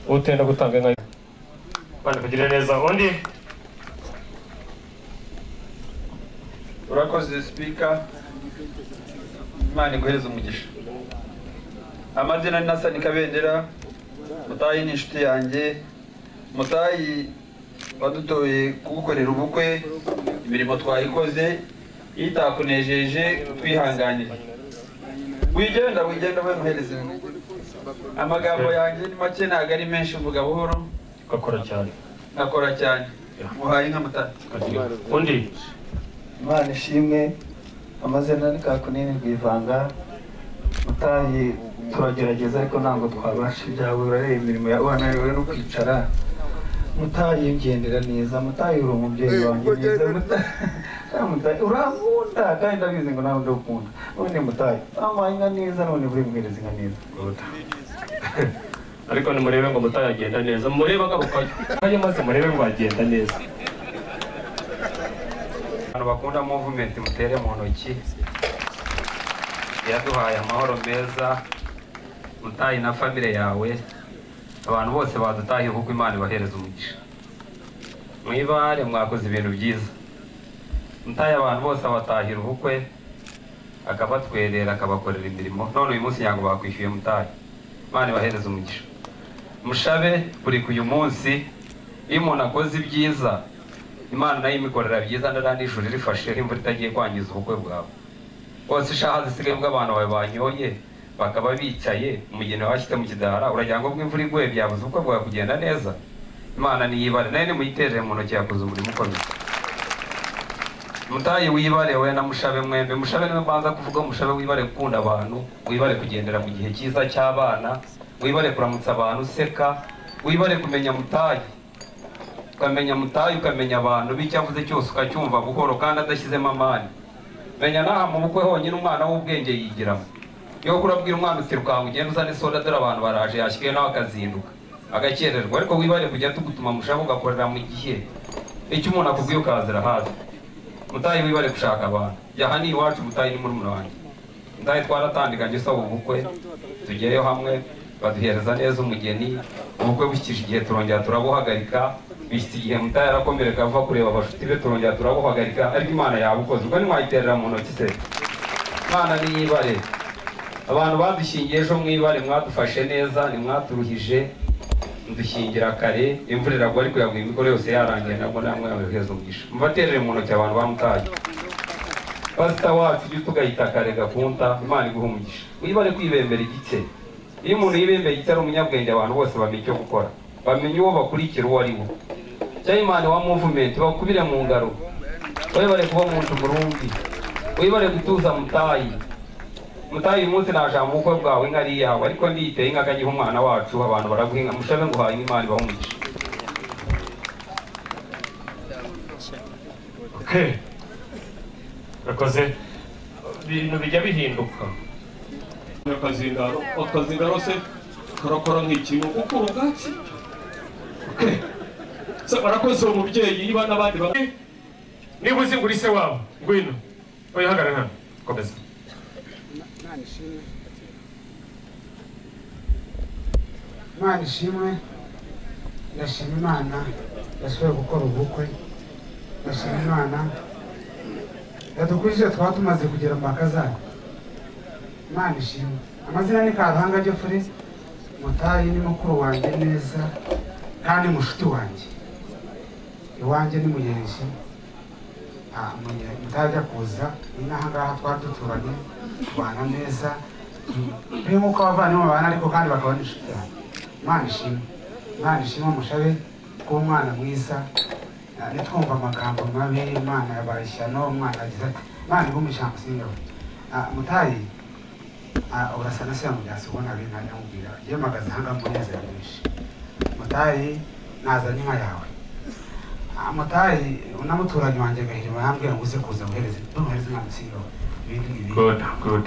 utenda gutanga inka bari kugira neza undi urakoze sipika imana iguhereze umugisha amazina ni nasani kabendera mutayi ni inshuti yanjye mutayi wadutoye kugukorera ubukwe imirimo twayikoze iyo itakunejeje twihanganire wigenda wigenda we muhereze amagambo yanjye ni make ntabwo ari menshi mvuga buhoro ugakora cyane nkakora cyane muhaye inka mutara undi imana ishimwe amazina ni kakunini rwivanga mutahi turagerageza ariko ntabwo twabasha ibyawe urareba imirimo yawe wananiwe no kwicara mutahi ugendera neza mutahi uri umubyeyi wanjye neza Mutahi- Mutahi, urankunda kandi ndabizi ngo nawe ndagukunda none mutahi wampaye inka neza none buri muhereza inka neza ariko nimurebe ngo mutayagenda neza murebe agarukayo kayo maze murebe ngo agenda neza abantu bakunda movement mutere mu ntoki yaduhaye amahoro meza mutayi na famire yawe abantu bose badutahiye kuko imana ibahereza umugisha mwibare mwakoze ibintu byiza mutayi abantu bose abatahira ubukwe akabatwerera akabakorera imirimo none uyu munsi ntabwo bakwishyuye mutayi imana ibahereza umugisha mushabe buri ku uyu munsi iyo umuntu akoze ibyiza imana nayo imikorera byiza ndara nijoro irifashe imvura itagiye kwangiza ubukwe bwawe bose ishaha zisigaye ubwo abantu bawe banyoye bakaba bicaye umugeni washyize mu kidara uragira ngo ubwo imvura iguye byabuze ubukwe bwawe kugenda neza imana niyibare nayo nimuyiterere mu ntoki yakoze umurimo ukomeye mutayi wibare we na mushabe mwembe mushabe niwe mbanza kuvuga mushabe wibare gukunda abantu wibare kugendera mu gihe cyiza cy'abana wibare kuramutsa abantu useka wibare kumenya mutayi ukamenya mutayi ukamenya abantu bityo avuze cyose ukacyumva buhoro kandi adashyizemo amani menya n'aha mu bukwe honyine umwana w'ubwenge yigiramo iyo kuri abwira umwana uti rukanga ugenda uzane soda dore abantu baraje yashyiriye nawe akazinduka agakererwa ariko wibare kujya tugutuma mushaka ugakorera mu gihe icyo umuntu akubwiye ukazira hafi mutayi wibare gushaka abantu jya aha ni iwacu mutayi ni murumuna wanjye mutayi twaratandikanye usaba ubukwe tugeyeyo hamwe baduhereza neza umugeni ubukwe bushyikije igihe turongera turabuhagarika bishyitse igihe mutayi arakomereka ava kureba abashuti be turongera turabuhagarika ariko imana yabukoze ubwo ntimwayiterera mu ntoki se imana niyibare abantu badushingiye ejo mwibare mwadufashe neza nimwaturuhije mudushingira kare imvura iragwa ariko yaguye imikoro yose yarangiye nabwo namwe yamuheza umugisha mubaterere mu ntoki abantu bamutaye pasita wacu ujye tugahita kare gakunda imana iguha umugisha wibare kwibembera igice iyo umuntu yibembeye igice ari umunyabwenge abantu bose bamenya icyo gukora bamenya uwo bakurikira uwo ari we cyangwa imana wa muvumenti bakubire mu ngaro wibare kuba umuntu burundu wibare gutuza mutayi mutayi uyu munsi naje mu bukwe bwawe inka ari iyawe ariko ndiyiteye inka akagiha umwana wacu abantu baraguhinga mushabe ngo uhaye imana ibaha umugisha Okay. urakoze ibintu bijya bihinduka akazi ingaro akazi ingaro se karakora nk'ikintu kuko ubwatsi Okay. se barakoze uwo mubyeyi niba n'abandi bamwe niba uzi ngura ise wabo ngwino wihagarare hano komeza imana ishimwe ndashima imana yasubiye gukora ubukwe ndashima imana yadukurikije twaba tumaze kugera mpaka zayo imana ishimwe amazina ni karuhanga jeffrey mutayi ni mukuru wanjye neza kandi mushuti wanjye iwanjye ni mugenzi Ah, munya- mutayi ajya kuza n'ahangaha twari duturanye tubana neza ni nk'uko abavandimwe babana ariko kandi bakaba n'inshuti yanjye imana ishimwe imana ishimwe umushabe w'umwana mwiza Ah, ntitwumve amagambo mabi imana yabaye ishyano umwana agize ati imana iguma ijambo singaho mutayi ah, urasa na siya mugenzi ubona ari nta nyamubwira yemagaze ahangaha umunezero mwinshi mutayi nazanye inka yawe Ah, mutayi unamuturanyi wanjye gahirima yambwira ngo uze kuza uhereze ntuhereze inka musingaho ibindi ngibindi good good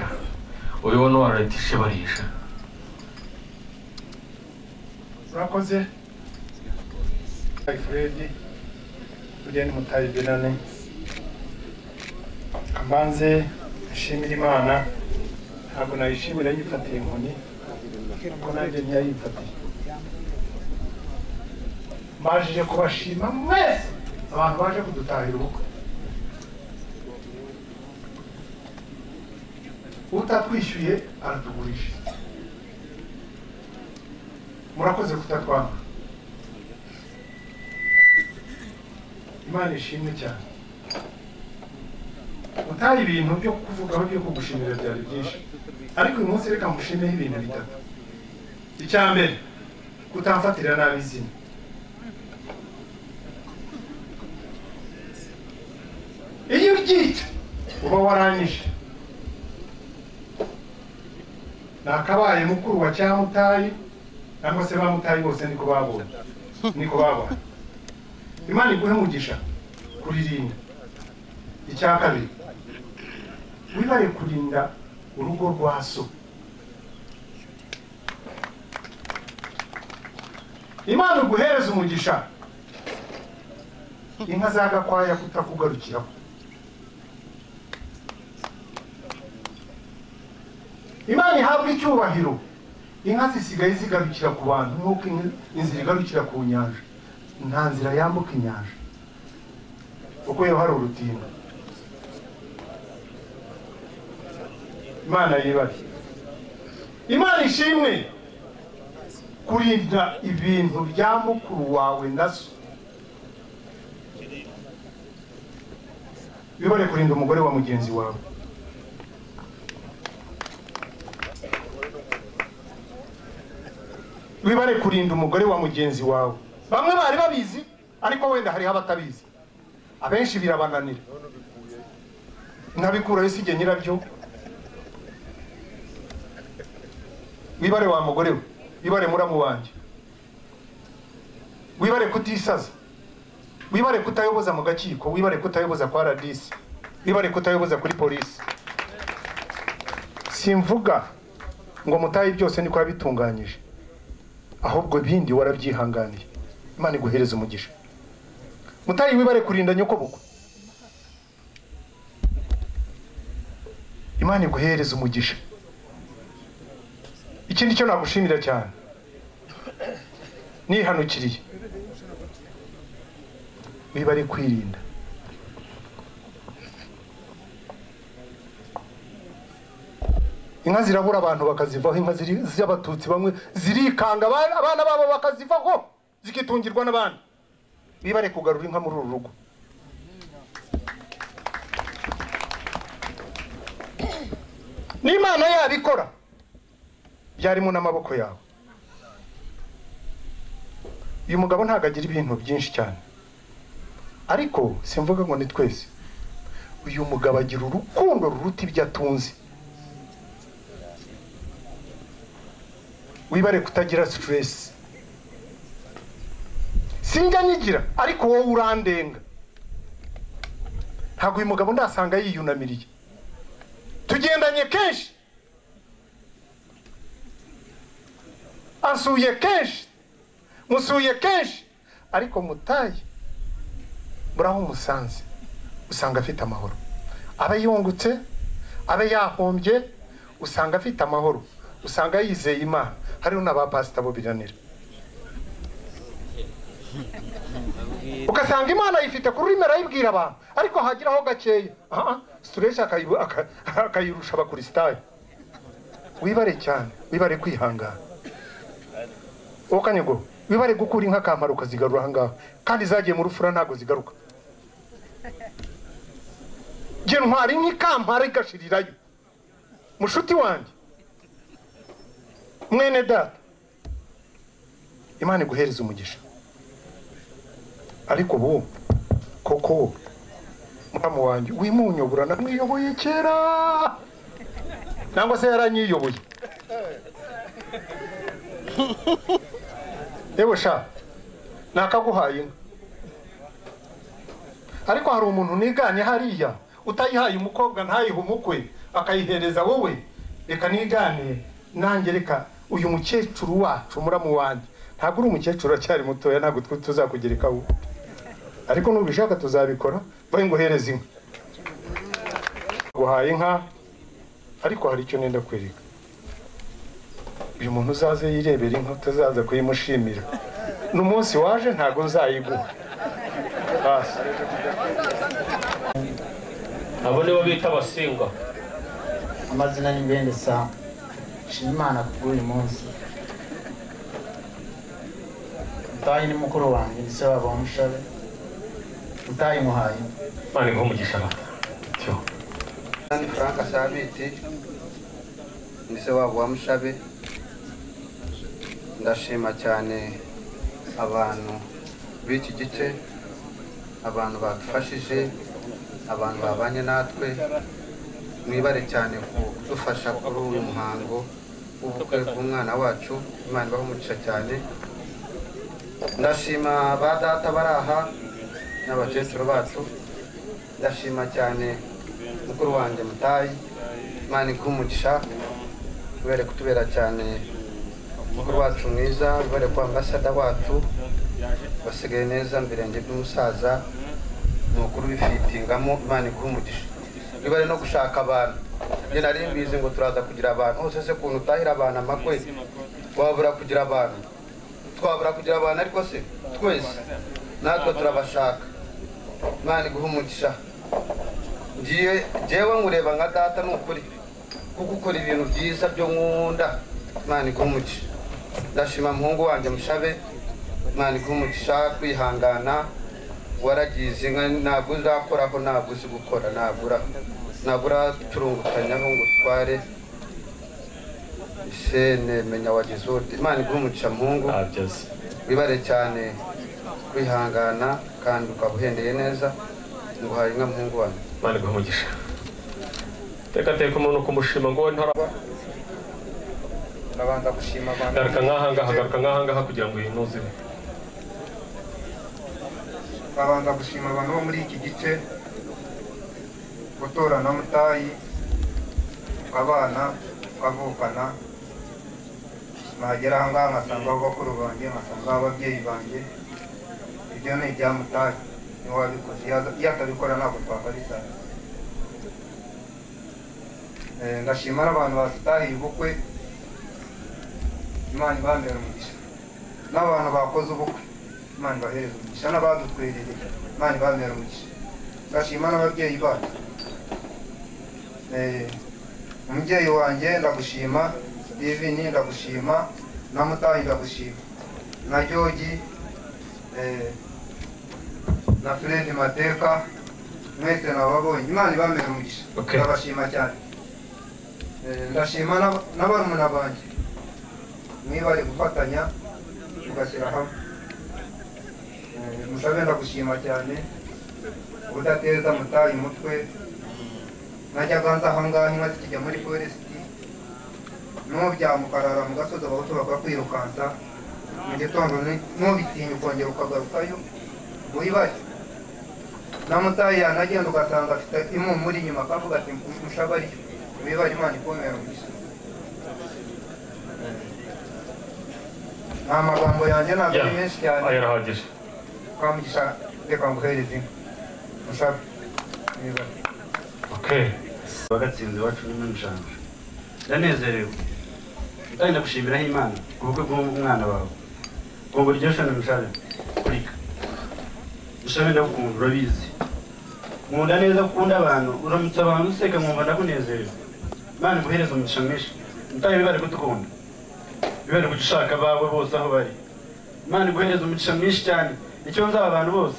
uyu ni waratishe barisha urakoze fredi tugende mutayigirane kamanze nshimira imana ntabwo nayishimira yifatiye inkoni kuko nanjye ntiyayifatiye mbashije kubashima mwese abantu baje kudutahira ubukwe utatwishyuye aratugurisha murakoze kutatwanga imana ishimwe cyane utaha ibintu byo kuvugaho byo kugushimira byari byinshi ariko uyu munsi reka mushimeho ibintu bitatu icya mbere kutamfatira nabi izina iyo uryita uba waranyije nakabaye mukuru wa cyamutayi cyangwa se bamutayi bose niko babonye niko babona imana iguhe umugisha kuririnda icya kabiri wibare kurinda urugo rwa so imana uguhereza umugisha inka za gakwaya kutakugarukiraho imana ihabwa icyubahiro inka zisigaye zigarukira ku bantu nk'uko inka- inzira igarukira ku nyanja nta nzira yambuka inyanja kuko yo hari urutinda imana yibare imana ishimwe kurinda ibintu bya mukuru wawe na so bibare kurinda umugore wa mugenzi wawe wibare kurinda umugore wa mugenzi wawe bamwe bari babizi ariko wenda hariho abatabizi abenshi birabananira ntabikurayo sijye nyirabyo wibare wa mugore we wibare muramu wanjye wibare kutisaza wibare kutayoboza mu gakiko wibare kutayoboza kwa radisi wibare kutayoboza kuri polisi simvuga ngo mutayi byose niko yabitunganyije ahubwo bindi warabyihanganiye imana iguhereza umugisha mutayi wibare kurinda nyokobukwe imana iguhereza umugisha ikindi cyo nagushimira cyane nihanukiriye wibare kwirinda inka zirabura abantu bakazivaho inka ziri- z'abatutsi bamwe zirikanga abana abana babo bakazivaho zikitungirwa n'abandi bibare kugarura inka muri uru rugo n'imana yabikora byarimo n'amaboko yawe uyu mugabo ntabwo agira ibintu byinshi cyane ariko simvuga ngo ni twese uyu mugabo agira urukundo ruruta ibyo atunze wibare kutagira siteresi sinjya nyigira ariko wowe urandenga ntabwo uyu mugabo ndasanga yiyunamiriye tugendanye kenshi ansuye kenshi musuye kenshi ariko mutaye muri aho umusanze usanga afite amahoro aba yungutse abe yahombye usanga afite amahoro usanga yizeye imana hariho n'abapasita bo biranira ugasanga imana ayifite ku rurimi arayibwira abantu ariko hagiraho gakeya aha situreshi akayibu- aka- akayirusha abakurisitayo wibare cyane wibare kwihangana ukanyego wibare gukura inka kamaro ukazigarura ahangaha kandi zagiye mu rufura ntabwo zigaruka jye ntwara inka ikampara igashirirayo mushuti wanjye mwene data imana iguhereza umugisha ariko ubu koko muramu wanjye wimunyobora namwiyoboye kera nangwa se yaranyiyoboye yewe sha nakaguhaye inka ariko hari umuntu niganye hariya utayihaye umukobwa ntayihe umukwe akayihereza wowe reka nigane nanjye reka uyu mukecuru wacu muramu wanjye ntabwo uri umukecuru acyari mutoya ntabwo twe tuzakugerekaho ariko nubishaka tuzabikora bahe nguhereze inka guhaye inka ariko hari icyo nenda kwereka uyu muntu uzaze yirebera inka utazaza kuyimushimira n'umunsi waje ntabwo nzayiguha basi abo nibo bita abasingwa amazina ni bene samu shima imana kubw'uyu munsi mutayi ni mukuru wanjye ni se wabo w'umushabe mutayi muhaye imana imuhe umugisha nawe Tyo. ni frank sabiti ni se wabo wa mushabe ndashima cyane abantu b'iki gice abantu badufashije abantu babanye natwe mwibare cyane kudufasha kuri uyu muhango w'ubukwe bw'umwana wacu imana ibahe umugisha cyane ndashima ba data bari aha n'abakecuru bacu ndashima cyane mukuru wanjye mutayi imana iguhe umugisha ibere kutubera cyane mukuru wacu mwiza ibere kuba ambasada wacu basigaye neza mbirenge by'umusaza ni ukuri bifitingamo imana iguhe umugisha ibare no gushaka abantu njye nari mbizi ngo turaza kugira abantu hose se kuntu utahira abantu amakwe wabura kugira abantu twabura kugira abantu ariko se twese natwe turabashaka imana iguhe umugisha ngiye njyewe nkureba nka data ni ukuri kuko ukora ibintu byiza byo nkunda imana iguhe umugisha ndashima muhungu wanjye mushabe imana iguhe umugisha kwihangana waragize inka ntabwo uzakoraho ntabwo uzi gukora ntabwo ura ntabwo uraturungukanyaho ngo utware sene menya wagize ute imana iguhe umugisha muhungu nta byose wibare cyane kwihangana kandi ukaba uhendeye neza nguhaye inka muhungu wanjye imana iguhe umugisha teka teka umuntu kumushima ngo wowe ntaraba ndabanza gushima abantu garuka nk'ahangaha garuka nk'ahangaha kugira ngo yinuze babanza gushima abantu bo muri iki gice gutora na mutayi tukabana tukavukana nagera ahangaha nkasanga abakuru banjye nkasanga ababyeyi banjye ibyo ni ibya mutayi niwe wabikoze Iyo- iyo atabikora ntabwo twakarisana Eh, ndashima n'abantu basitahiye ubukwe imana ibambera umugisha n'abantu bakoze ubukwe imana ibahereze umugisha n'abadutwerereye imana ibambera umugisha ndashima n'ababyeyi bacu Eh, umubyeyi wanjye ndagushima divini ndagushima na mutayi ndagushima na jogi eh, na fred mateka mwese nababonye imana ibambera umugisha Okay. ndabashima cyane Eh, ndashima n'aba- na barumuna banjye niba bari gufatanya tugashyira hamwe Eh, musabe ndagushima cyane udateza mutayi umutwe najyaga nza ahangaha inka zikijya muri foresiti nubyamuka ukarara mu gasozi abahutu bakakwirukansa mu gitondo ni- nubitinya ukongera ukagarukayo wibare na mutayi yanagenda ugasanga afite impumuro inyuma akavuga ati mushabariyo wibare imana ikomera umugisha nta magambo yanjye ntabwo ari menshi cyane aya arahagije twamugisha reka nguhereze inka mushabe wibare okay bagatsinze iwacu n'injanga ndanezerewe kandi ndagushimiraho imana ku bukwe bw'umwana wawe ku buryo shana mushabe kurika mushabe ndagukunda urabizi nkunda neza gukunda abantu uramutse abantu useka nkumva ndakunezerewe imana iguhereze umugisha mwinshi mutaye bibare kudukunda bibare kujya ushaka abawe bose aho bari imana iguhereze umugisha mwinshi cyane icyo nzaba abantu bose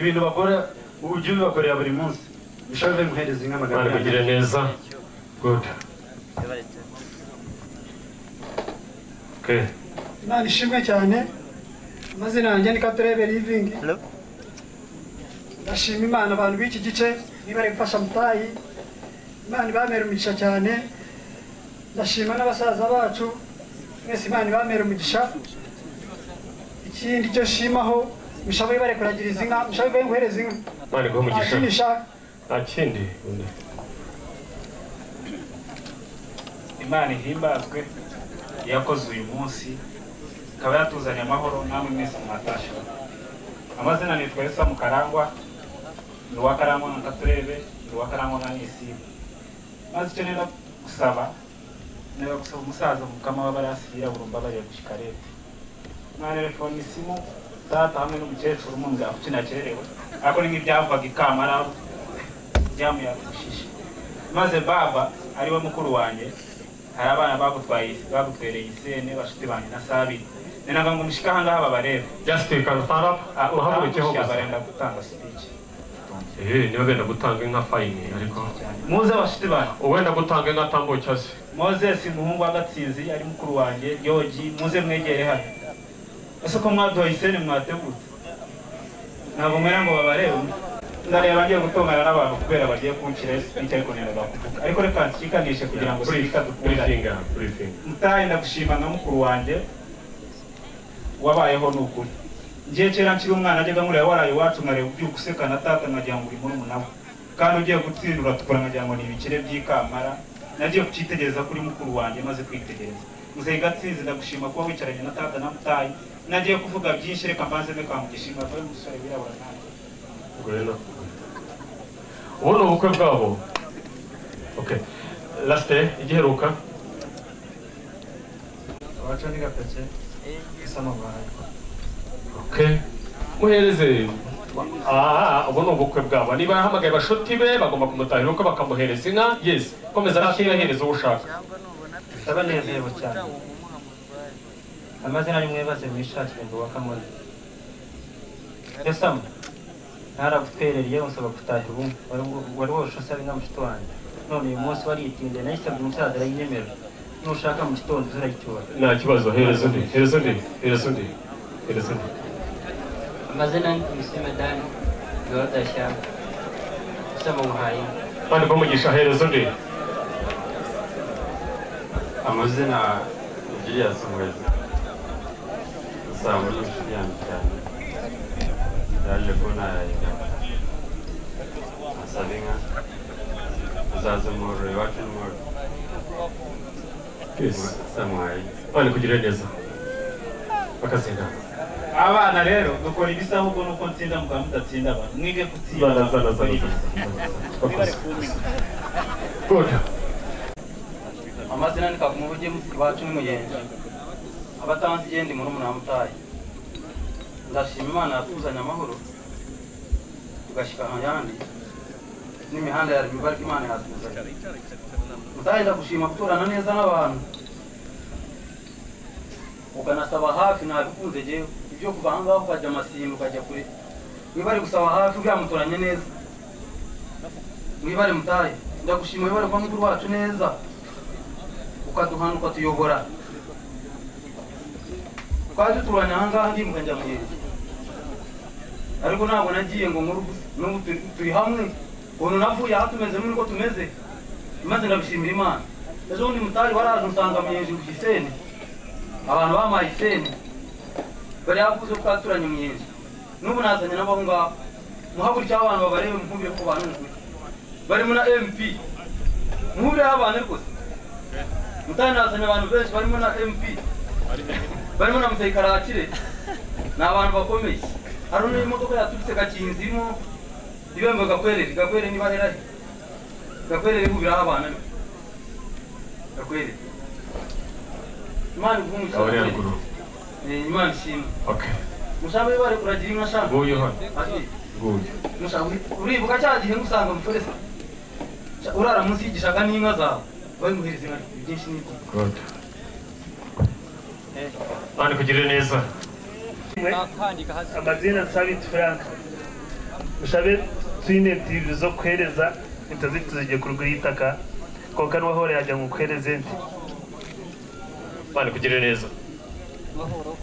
ibintu bakora ubu jya ubibakorera buri munsi mushabe muhereze inka magana imana yanjye. ikugire neza good okay imana ishimwe cyane amazina yanjye ni katurebe livingi ndashima imana abantu b'iki gice niba bari gufasha mutayi imana ibamera umugisha cyane ndashima n'abasaza bacu mwese imana ibamera umugisha ikindi cyo shimaho mushabe ibare kuragiriza inka mushabe ibare guhereza inka imana iguhe nta umugisha kindi ishaka nta kindi undi imana ihimbazwe yakoze uyu munsi ikaba yatuzanye amahoro namwe mwese mwatashe amazina ni twesa mukarangwa ni uwa karangwa nka katurebe ni uwa karangwa nka nisima maze icyo nera gusaba nera gusaba umusaza mukama w'abarasi yirabura umbabarira gushika leta na telefone isimu data hamwe n'umukecuru munzi kuki nakerewe ariko ni nk'ibyavaga i kamarara byamuyakushije maze baba ari we mukuru wanjye hari abana bagutwaye bagutwereye isene bashuti banjye na sabiri ni naga ngo mushike ahangaha babarebe just can stand up Ah, uhagurukeho umushyira gusa barenda gutanga sipiki eh niba wenda gutanga inka fine ariko muze bashuti banjye uwenda gutanga inka atambuka se moses umuhungu w'agatsinzi ari mukuru wanjye yogi muze mwegere hano ese ko mwaduhaye iseni mwategutse ntabwo mwera ngo babarebe ndareba ngiye gutongana n'abantu kubera bagiye kunshyira sipiki ariko nenda kuvuga ariko reka nshikanishe kugira ngo sipika dukurane briefinga briefinga mutahe ndagushima nka mukuru wanjye wabayeho ni ukuri ngiye kera nkiri umwana najyaga nkureba waraye iwacu nkareba ubyuka useka na data nkagira ngo uri murumuna we kandi ugiye gutsindura uratukura nkagira ngo ni ibikire by'ikamara nagiye kucyitegereza kuri mukuru wanjye maze kwitegereza muzehe gatsinzi ndagushima kuba wicaranye na data na mutayi nagiye kuvuga byinshi reka mbanzemo kamugishinga vayo umusore wirabura nanjye Bueno. ubu ni ubukwe bwabo okay lasite igiheruka abaca ni gapeke isa n'amahanga okay muhereze ah ubu ni ubukwe bwabo niba yahamagaye bashuti be bagomba kumutahira uko bakamuhereza inka yes komeza ntakiyahereza uwo ushaka bisaba nezerwa cyane amazina y'umwe baze mwishakire ngo wakamone yasamu ntaragutwerereye musaba gutahira ubumwe wari wo- wari woshe usaba inka mushito wanjye none uyu munsi waritinze nayisabye umusaza arayinyemera nushaka mu gitondo uzarayicyura nta kibazo hereza undi hereza undi hereza undi hereza undi amazina ni musemedani yorodashyamba usaba muhaye kandi umugisha hereza undi amazina Julius Muheza usanga uri inshuti yanjye cyane yaje kubona yayigana asaba inka uzaze umuhoro iwacu n'umuhoro yes samuhaye kandi kugira neza bakazindana abana rero dukora ibisa ahubwo nuko nsinda muganga mudatsinda abantu mwige gutsinda zana zana dukore zana ibisa. bakoze good amazina ni kakuma ubujye iwacu n'umugenzi abatanze igenda murumuna wa mutayi ndashima imana yatuzanye amahoro tugashyika ahandi n'imihanda ya rimi ibarika imana yatuzanye mutayi ndagushima guturana neza n'abantu ukanasaba hafi ntabikunze jyewe ibyo kuva aha ngaho ukajya amasimba ukajya kure niba ari gusaba hafi uriya muturanye neza mwibare mutayi ndagushima wibare kuba mukuru wacu neza ukaduhana ukatuyobora twaje turwanya ahangaha ndimuka njya mugenzi ariko ntabwo nagiye ngo nkuru gusa n'ubu turi- turi hamwe ubu navuye aha tumeze n'uko tumeze maze ndabishimira imana ejo bundi mutari waraje usanga muyenzi ku giseni abantu bamuhaye iseni bari hakuze ko twaturanye muyenzi n'ubu nazanye n'abo ngabo muhagurikira abantu babarebe mukumbire ko bantu barimo na mp muhurireho abantu rwose mutanazanye abantu benshi barimo na mp barimo na musayi karakire ni abantu bakomeye hari n'imodoka yaturutse gakinzi irimo ibembe gakwerere gakwerere niba rerari gakwerere ihubiraho abana be gakwerere imana aba ari ivumukiye haruguru imana ishimwe okay mushaka bari kuragira inka shaka nguyu hano Ati, nguyu mushaka uribuka cya gihe ngusanga muforesa urara munsi y'igishaga n'inka zawe babimuhereza inka byinshi n'ibyo good kandi kugira neza amazina nsabiti frank mushabe twine ebyiri zo kuhereza intaziti zigiye ku ruguru y'itaka konka n'uwahora yajya ngo ukuhereze nti kandi kugira neza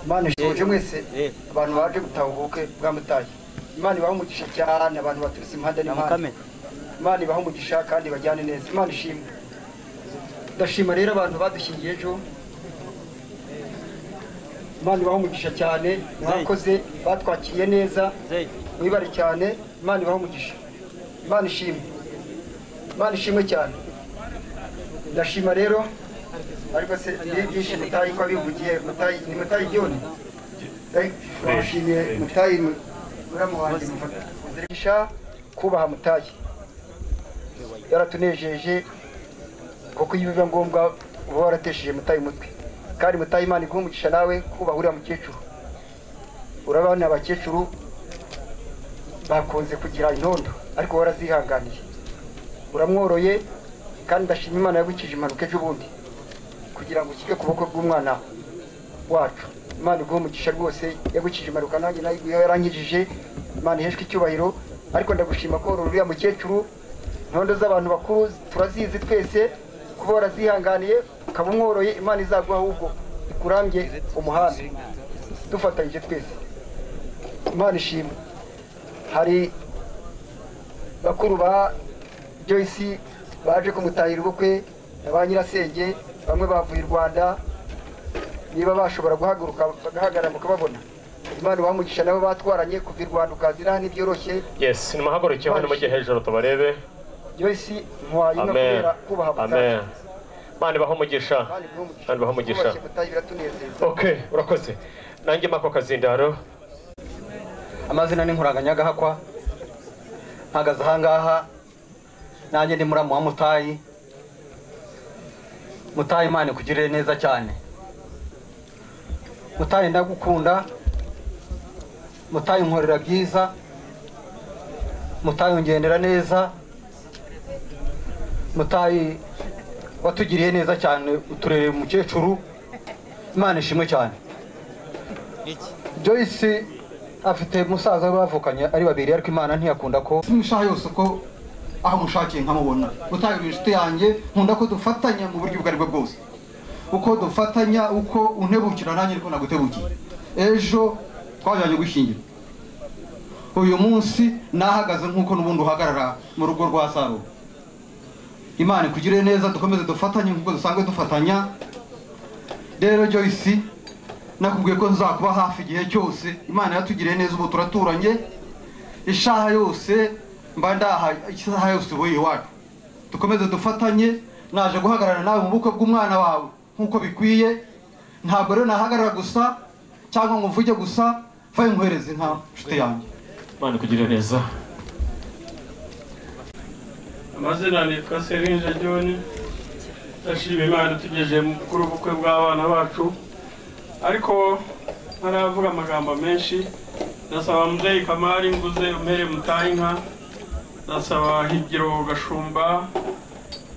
imana ishuje mwese abantu baje gutaha ubuke bwa mutayi imana ibaha umugisha cyane abantu baturutse impande n'impande imana ibaha umugisha kandi bajyane neza imana ishimwe ndashima rero abantu badushyingiye ejo imana ibaha umugisha cyane mwakoze batwakiriye neza mwibare cyane imana ibaha umugisha imana ishimwe imana ishimwe cyane ndashima rero ariko se ni byinshi mutayi ko abivugiye mutayi ni mutayi byone turashimiye mutayi muramu wanjye mufatisha kubaha mutayi yaratunejeje kuko iyo biba ngombwa uba waratesheje mutayi umutwe kandi mutayi imana iguha umugisha nawe kubaha uriya mukecuru urabona abakecuru bakunze kugira intondo ariko warazihanganiye uramworoye kandi ndashima imana yagukije impanuka ejobundi kugira ngo ukike kuboko bw'umwana wacu imana iguhe umugisha rwose yagukije impanuka nanjye nayo iguhe yarankijije imana iheshwe icyubahiro ariko ndagushima ko warora uriya mukecuru intondo z'abantu bakuru turazizi twese kuba warazihanganiye ukaba umworoye imana izaguha ahubwo ikurambye umuhanda dufatanyije twese imana ishimwe hari bakuru ba joyce baje kumutahira ubukwe ba nyirasenge bamwe bavuye i rwanda niba bashobora guhaguruka bagahagarara mukababona imana bamugisha nabo batwaranye kuva i rwanda ukazira hano ibyoroshye yesi nimuhaguruke hano mujye hejuru tubarebe joyce ntwaye no amen kubera kubaha amen mutahira mani baho umugisha mani baho umugisha biratunezeza okay urakoze nanjye mako kazindaro amazina ni nkuranganyagahakwa mpagaze ahangaha nanjye ndi muramu wa mutayi mutayi imana ikugirire neza cyane mutayi ndagukunda mutayi unkorera byiza mutayi ungendera neza mutayi watugiriye neza cyane uturereye umukecuru imana ishimwe cyane joyce afite musaza we bavukanye ari babiri ariko imana ntiyakunda ko simushaha yose uko aho mushakiye nkamubona utaye uri inshuti yanjye nkunda ko dufatanya mu buryo ubwo ari bwo bwose uko dufatanya uko untebukira nanjye niko nagutebukiye ejo twajyanye gushyingira uyu munsi nahagaze nk'uko n'ubundi uhagarara mu rugo rwa saro imana ikugire neza dukomeze dufatanye nk'uko dusanzwe dufatanya rero joyce nakubwiye ko nzakuba hafi igihe cyose imana yatugiriye neza ubu turaturanye ishaha yose mba ndaha isaha yose wowe iwacu dukomeze dufatanye naje guhagarara nawe mu bukwe bw'umwana wawe nk'uko bikwiye ntabwo rero nahagarara gusa cyangwa ngo mvuge gusa vaye nkohereze nka nshuti yanjye mani kugira neza amazina nitwa serinje joni ndashima imana tugejeje kuri ubukwe bw'abana bacu ariko ntaravuga amagambo menshi ndasaba muzeyi kamari nguze umere mutahe inka ndasaba higiro gashumba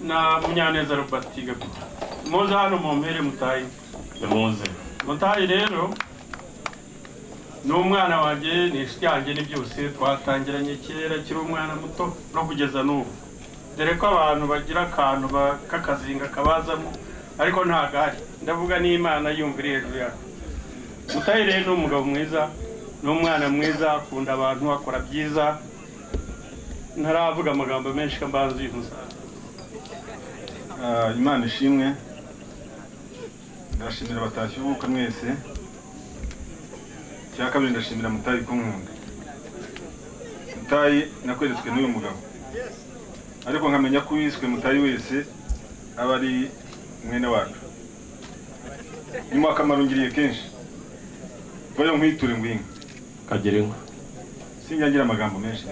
na munyaneza robati gapita muze hano mu mpere mutahe nimuze mutahe rero ni umwana wanjye ni inshuti yanjye ni byose twatangiranye kera akiri umwana muto no kugeza n'ubu dore ko abantu bagira akantu ba- k'akazinga kabazamo ariko ntabwo ari ndavuga n'imana yumva iri hejuru yacu mutahe rero ni umugabo mwiza ni umwana mwiza akunda abantu akora byiza ntaravuga amagambo menshi kambanza uyu musaza Ah, imana ishimwe ndashimira batashye ubuka mwese icya kabiri ndashimira mutayi kumwunga mutayi nakweretswe n'uyu mugabo ariko nkamenya ko uwiswe mutayi wese aba ari mwene wacu nyuma akamaro ngiriye kenshi vayo nkwiture ngwinga kagira inka sinyangira amagambo menshi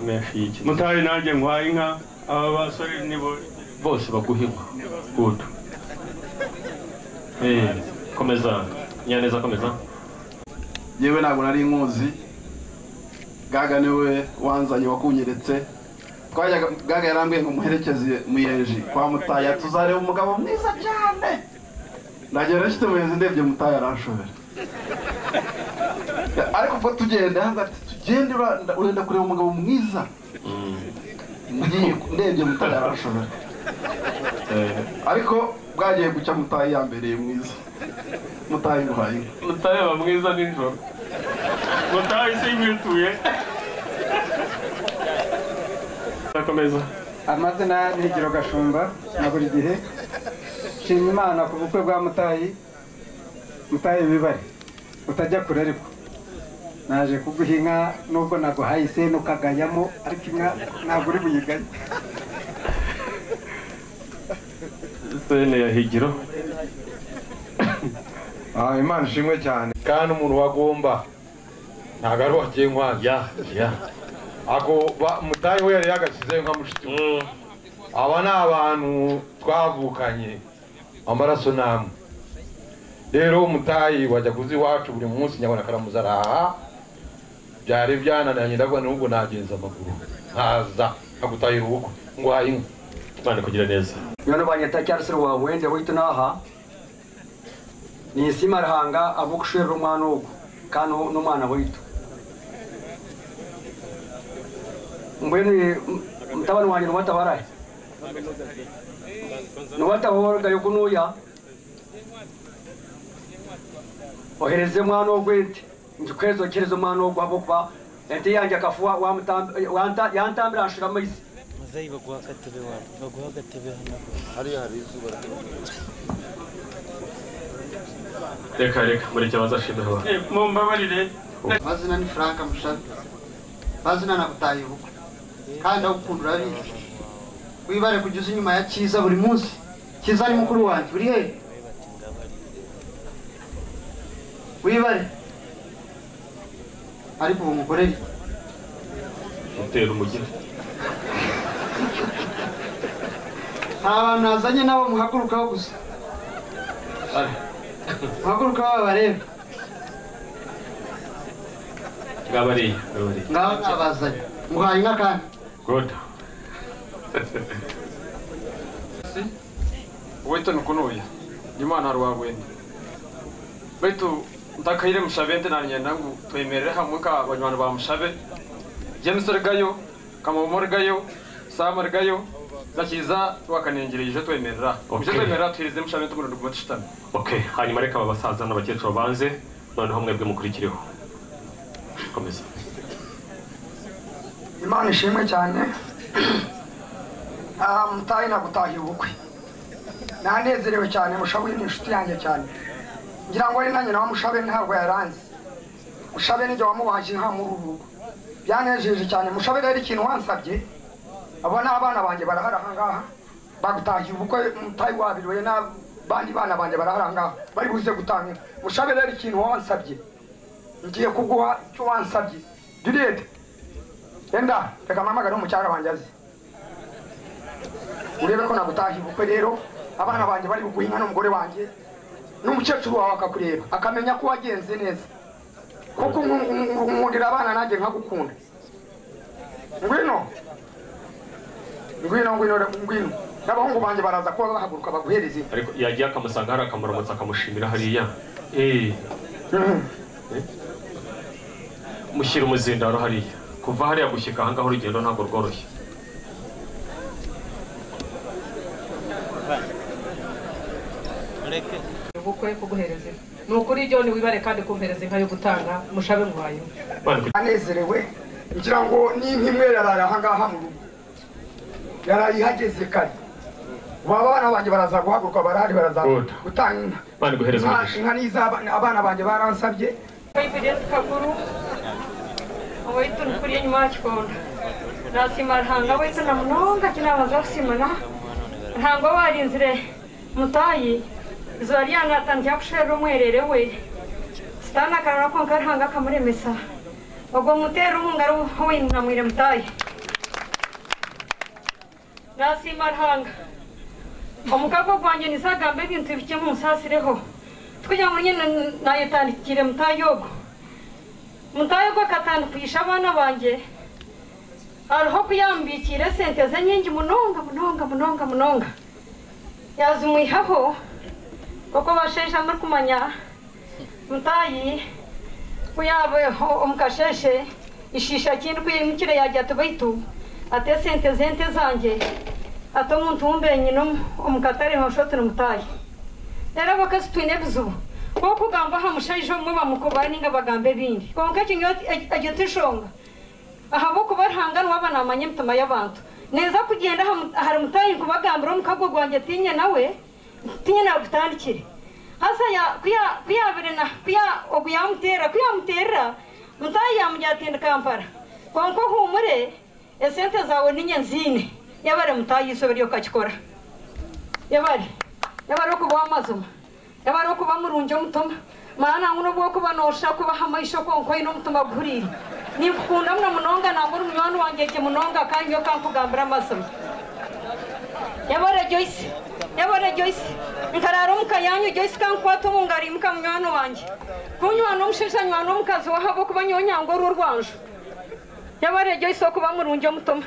menshi y'iki mutahe nanjye nkwaye inka aba basore nibo bose baguha inka good Eh, komeza nyaneza komeza yewe ntabwo nari inkuzi gaga niwe wanzanye wakunyeretse twajyaga gaga yarambwiye ngo muherekeze muyeje kwa mutaya tuzareba umugabo mwiza cyane nagera nshyite muyenzi ndebye mutaya aranshobera ariko ubwo tugenda yavuga ati tugende ura- nda- urenda kureba umugabo mwiza ngiye ndebye mutaya aranshobera ariko bwagiye gucya mutaya yambereye mwiza mutaya imuhaye inka. mutareba mwiza nijoro mutahise yimituye Akomeza. amazina ni higiro gashumba na buri gihe shima imana ku bukwe bwa mutayi mutayi wibare utajya kure ariko naje kuguha inka nubwo naguhaye iseno ukagayamo ariko inka ntabwo uri buyigaye sene ya higiro Ah, imana ishimwe cyane kandi umuntu wagomba ntabwo ari wagiye nkwanjye agoba mutahe we yari yagashyizeyo nka mushiki we aba ni abantu twavukanye amaraso namwe rero umutayi wajya kuzi iwacu buri munsi nyabona akaramuzaraha byari byananiranye ndabwo n'ubwo nagenza amaguru nkaza nkagutahira ubukwe ngo uhaye inka imana kugira neza Yono banyeta cyarusiro wa wende witu naha ni isima rahanga abukushwera umwana uko kano n'umwana witu mbwene mtabani wanje nuwatabaraye nuwataboroga yokunuya ohereze umwana w'ugwete njukwezi okereze umwana w'ugwabo kuba ente yanje akafuwa wamutambi- yanta- yantambira anshira amaisi muzeyi baguha agatebe wabo baguha agatebe hano hariya hari izuba reka reka muri icyo bazashimira abantu mumbabarire amazina ni frank mushabe amazina nagutaye ubukwe kandi agukunda urabizi wibare kugeza inyuma ya cyiza buri munsi cyiza ni mukuru wanjye uri hehe wibare ariko ubu mukorere utera umugeni nta bantu nazanye nabo muhagurukaho gusa muhagurukaho babarebe ngabariya ngabariya ngaho nabazanye muhaye inka kandi goda wete nukunuya imana rwagwenda baitu ndakaire mushavende nanye nangu twemerere hamwe ka banywani ba mushabe james rigayo kamomo rigayo sam rigayo ndakiza rwakanengereye ije twemerera ije Okay. twemerera tuhirize mushabe tugura duguma dushitame ok hanyuma reka aba basaza n'abakecuru banze noneho mwebwe mukurikireho komeza imana ishimwe cyane aha mutahe nagutahiye ubukwe nanezerewe cyane mushabe ni inshuti yanjye cyane ngira ngo ari na nyina wa mushabe ntabwo yaranze mushabe nijya wamubaje inka muri uru rugo byanejeje cyane mushabe rero ikintu wansabye abo ni abana banjye barahari ahangaha bagutahiye ubukwe mutahe wabiriwe n'abandi bana banjye barahari ahangaha bari buze gutanga inka. mushabe rero ikintu wansabye ngiye kuguha icyo wansabye juliet Enda, reka mpamagare umucyara wanjye azi. Urebe ko nagutahiye ubukwe rero, abana banjye bari buguha inka n'umugore wanjye, n'umukecuru wawe akakureba, akamenya ko wagenze neza. Kuko nku- nku- nkundira abana nanjye nkagukunda. Ngwino. Ngwino, ngwino, ngwino. N'abahungu banjye baraza kuba bahaguruka baguhereze. inka. ariko yagiye akamusanga hari akamuramutsa akamushimira hariya Eh. Eh. mushyira umuzindaro hariya kuva hariya gushyika ahangaha urugendo ntabwo rworoshye mureke ubukwe kuguhereza inka ni ukuri ibyo wibare kandi kumpereza inka yo gutanga mushabe nguhayeho anezerewe ngira ngo n'inka imwe yaraye ahangaha mu rugo yaraye ihageze kare ubu abana banjye baraza guhaguruka barahari baraza gutanga inka Imana iguhereze Inka- umugisha. inka nizo aba- abana banjye baransabye Kwa hivyo kakuru waitu nikuria nyuma yakikonda nasima ntango waitu namunonga kinabanza kusimana ntango warinzire mutayi zuba ryangatandikira kushera umwerere we sitana akarara konka ntanga akamuremesa ogwo mutera uhunga winamwire mutayi nasima ntanga omukago gwanjye nisagambe ebintu bike munsasireho kugira ngo nyine nayitandikire mutayogo mutayogo akatandikisha abana banjye ariho kuyambikira sente ze nyingi munonga munonga munonga munonga yazumwihaho kuko basheshe amuri kumanya mutayi kuyabeho omukasheshe ishisha kindi kuyimukire yajya tubaitu ate sente zente zanjye ate omuntu wumbenyine omukatare hoshotire mutayi rero abakazi twine ebizibu kokugamba aha mushaija omwe bamukubara ninga bagamba ebindi konka ekinyo egyo tishonga ahabwokuba rihanga niwe aba namanya emitima y'abantu neza kugenda aha mu- ahari mutayi nkubagambira omukago gwange tinye nawe tinye nagutandikire hasa ya kuya- kuyabire na kuya ogu yamuteera kuyamuteerera mutayi yamujatinda kampara konka ohumure esente zawe ninye nziine yabare mutayi isobe ryokakikora yabare yabare okuba w'amazima yabare okuba murungi omutoma maana nguno bwokuba nosha kubaha amaisho konkoyi n'omutoma guhuriire ninkukunda muno munonga nangwe ori munywani wangye gye munonga kandi yo kankugambira amazima yabare joyce yabare joyce nkarara omukayanyu gyo sikankwata omu ngaro imuka munywani wange kunywani omushaija nywani omukazi wahabo kuba nyonyanga oru orwanju yabare gyo isi okuba murungi omutoma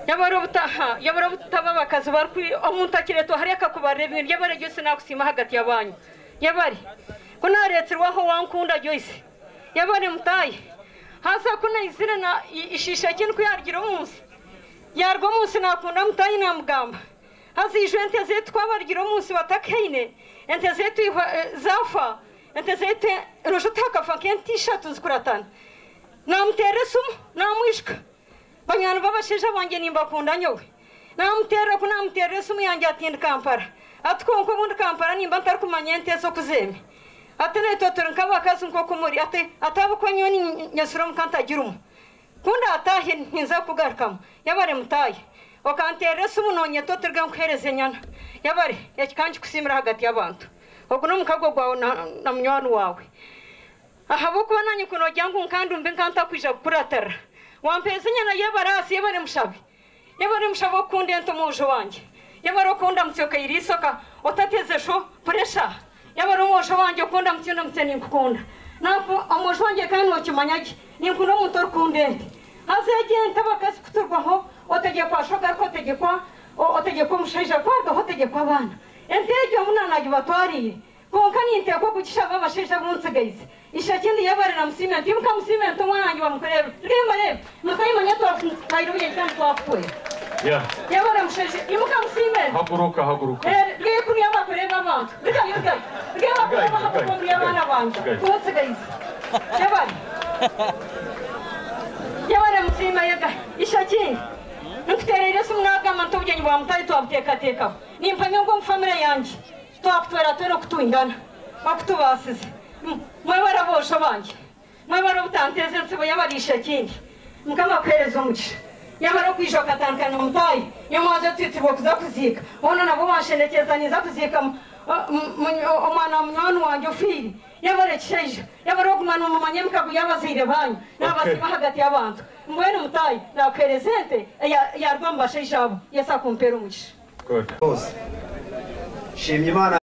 yabare obutaha yabare obutaba abakazi barikwi omuntu akiretwa hari akakubarira ebintu yabare gyo isi nakusiima hagati y'abanyu yabare kunareetirwaho wankunda gyo isi yabare mutayi hasa kunaizire na i- ishisha kintu yargira omunsi yarwa omunsi nakunda mutayi namugamba haza ijo ente zetu twabargira omunsi batakaine ente zetu ihwa- eh, zafa ente zetu rojo tihakafa nk'ente ishatu zikuratana namutera esumu namwishika banywani b'abashaija bange nimbakunda nyowe namutera ku namutera esimu yange atindi kampala ati konka obundi kampala nimba ntarikumanya ente ez'okuzemi ate naitwe turi nk'abakazi nk'oku muri ate ate abakonyo ninyesura omuka ntagirumu kundi ataahi ninza kugarukamu yabare mutaahi okanteera esimu nonyeta oturiga nkuhereza enyana yabare ekikanjikusiimira hagati y'abantu ogu n'omukago gwawe na- na munywani wawe ahabwokuba nanye kunogya ngu nkandumbe nkantakwija kukuratarra wampeeza enyana y'abarasi y'abare mushabe yabare mushabe okukunda ente omwojo wange yabare okunda mutyoka iriisoka otatezeho puresha yabare omwojo wange okunda mutyunda mutye ninkukunda napo omwojo wange kandi nokimanyagi ninkunda omuntu orikunda ente haza egi ente abakazi kuturwaho otegekwa shogaruka otegekwa o- otegekwa omushaija kwargaho otegekwa abaana ente egyo munanagi batwariire bonka ninteekwa okukishaba abashaija bunsigaize ishakindi yabare namusime nti mukamusime nti omwana wange bamukorera rimbarebe mutayimanya twairobye kandi twakukwera ya yabara mushaje imuka musime haguruka haguruka rwe kuriya bakorera abantu rika yuga rwe bakorera abantu kuriya abana banjye twose guys yabara yabara musime yaga ishakindi nkuterere se mwagama ntubyenye bwa mutari twabutekatekaho nimpamya ngo mfamire yanjye twakutwera twere okutwingana bakutubasize mwebara bosho banjye mwebara obutanteze nsibo yabarisha kindi mukama kuhereza omugisha yamara okwijo akatankana omutayi yomwaza otwitibwa okuza kuziika ono nabo banshenekeza niza kuziika mu- mu- mu- omwana wa munywani wange ofiire yabara ekishaija yabara ogumana omumanye emikago yabazaire banyu n'abasiba hagati y'abantu mbwenu mutayi nakuhereza ente eya- yarwa mu bashaija abo yesa kumpeera omugisha Good. Shimye Imana